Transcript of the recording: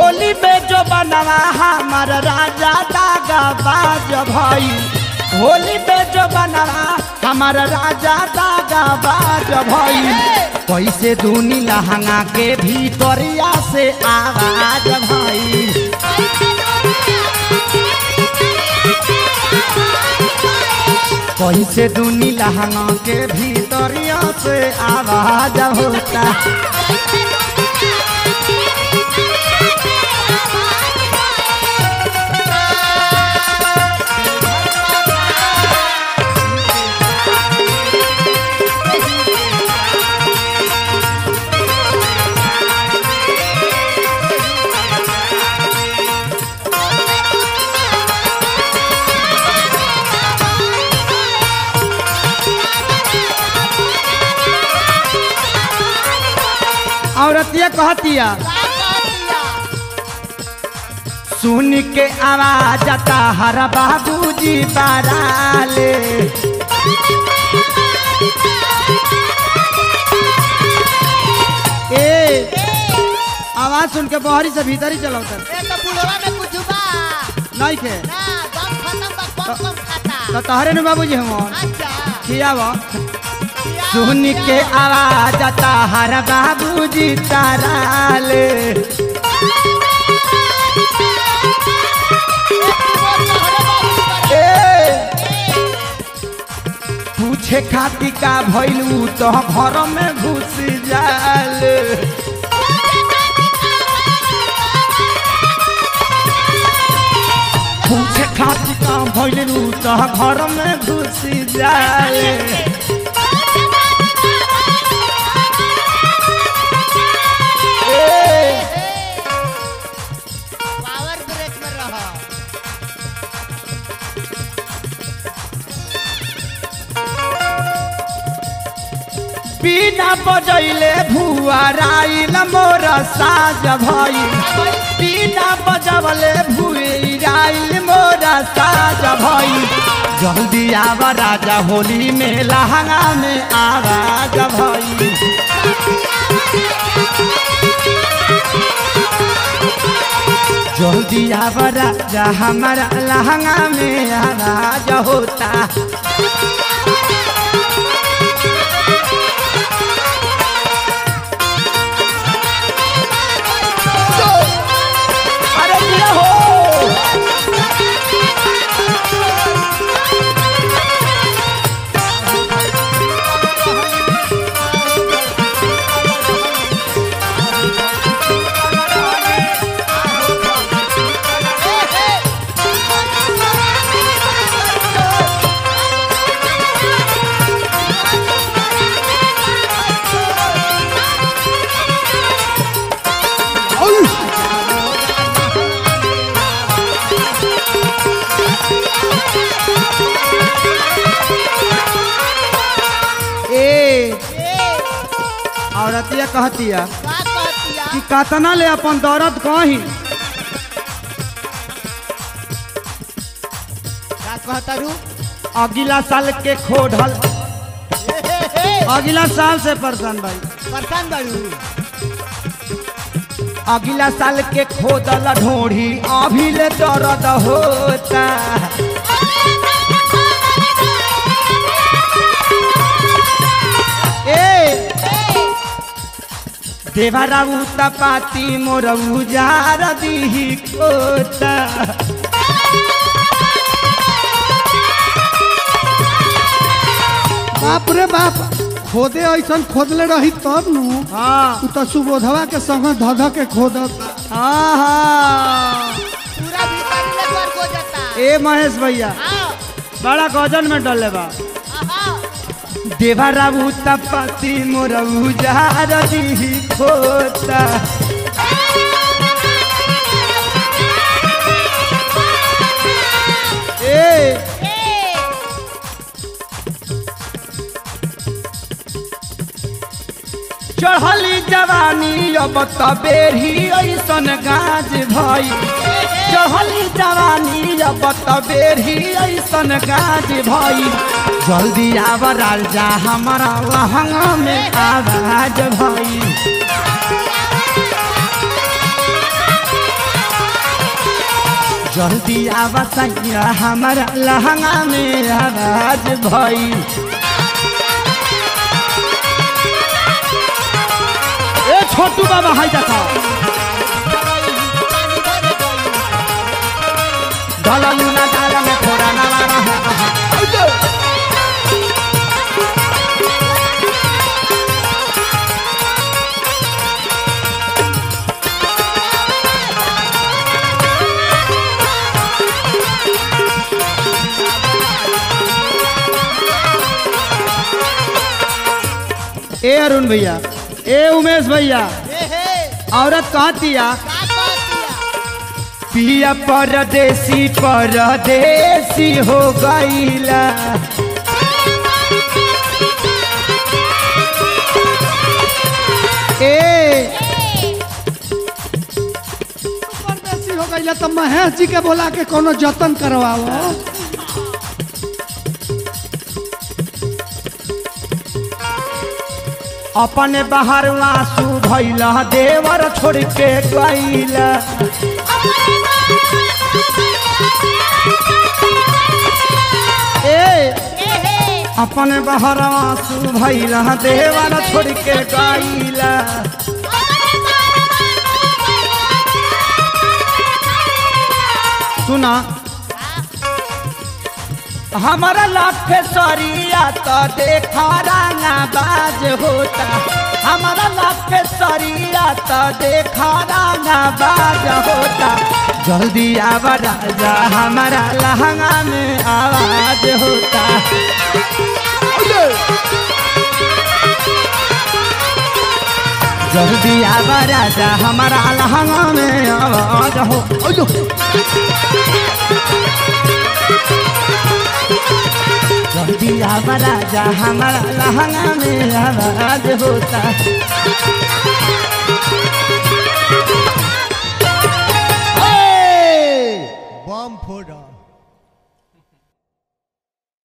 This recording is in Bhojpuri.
होली में जो बनवा हमार राजा दागा बाज भाई होली में जो बनवा हमार राजा दागा बाज भाई कैसे दूनी लहंगा के भीतरिया से आवाज भाई कैसे दूनी लहंगा के भीतरिया से आवाज होता औरतिया कहतिया सुन के आवाज आता हर बाबूजी बाराले ए आवाज सुन के बहरी से भीतर ही चलाओ तर ए तो बुढ़वा में कुछ बा नहीं खे ना दम खत्म बा कम कम खाता तो तहरे ने बाबूजी हम अच्छा खियावा सुन के आवाज आता हर बाबूजी ताराले ए पूछे खाती का भैलू तो घर में घुस जाल पूछे खाती का भैलू तो घर में घुस जाल पावर ब्रेक में रहो बिना बजैले भुआ राइल मोर साज भई बिना बजवले भुई राइल मोर साज भई जल्दी आवा राजा होली में लहंगा में आवाज भई जल्दी आवा राजा हमारा लहंगा में आवाज होता अरे दिया हो ए औरतिया कहतिया का कहतिया कि कतना ले अपन दौरत कही का कहता रू अगला साल के खोढ़ल अगला साल से परेशान भाई परेशान बाड़ू अगला साल के खोदल ढोढ़ी अभी ले दर्द होता ए देवराऊ तपाती मोर उजार दीही कोता बाप रे बाप खोदे ऐसन खोदले रही तब नु हाँ तू तो सुबोधवा के संग धध के खोदत हाँ हाँ पूरा भीतर ले कर को जाता ए महेश भैया आओ बड़ा गजन में डले बा आओ देवराऊ तपाती मोर उजार दीही खोता ए चढ़ली जवानी अब तबेरी ऐसन गाज भई चढ़ली जवानी अब तबेरी ऐसन गाज भई जल्दी आव राजा हमारा लहंगा में आवाज भई जल्दी आवा सैया हमारा लहंगा में आवाज भई ए छोटू बाबा हाय देखा डललू ना डाल में थोड़ा ना रहा ए अरुण भैया ए उमेश भैया हे हे औरत कहतिया का कहतिया पिया परदेसी परदेसी हो गईला ए परदेसी हो गई तो महेश जी के बोला के कोनो जतन करवाओ अपने बाहर आंसू भैला देवर छोड़ के गईला ए हे हे अपने बाहर आंसू भैला देवर छोड़ के गईला सुना हमारा लाखे सरिया तो देखा राना बाज होता हमारा लाखे सरिया तो देखा राना बाज होता जल्दी आवा राजा हमारा लहंगा में आवाज होता जल्दी आवा राजा हमारा लहंगा में आवाज हो ओयो। जल्दी आवा राजा हमारा लहंगा में आवाज होता बम फोड़ा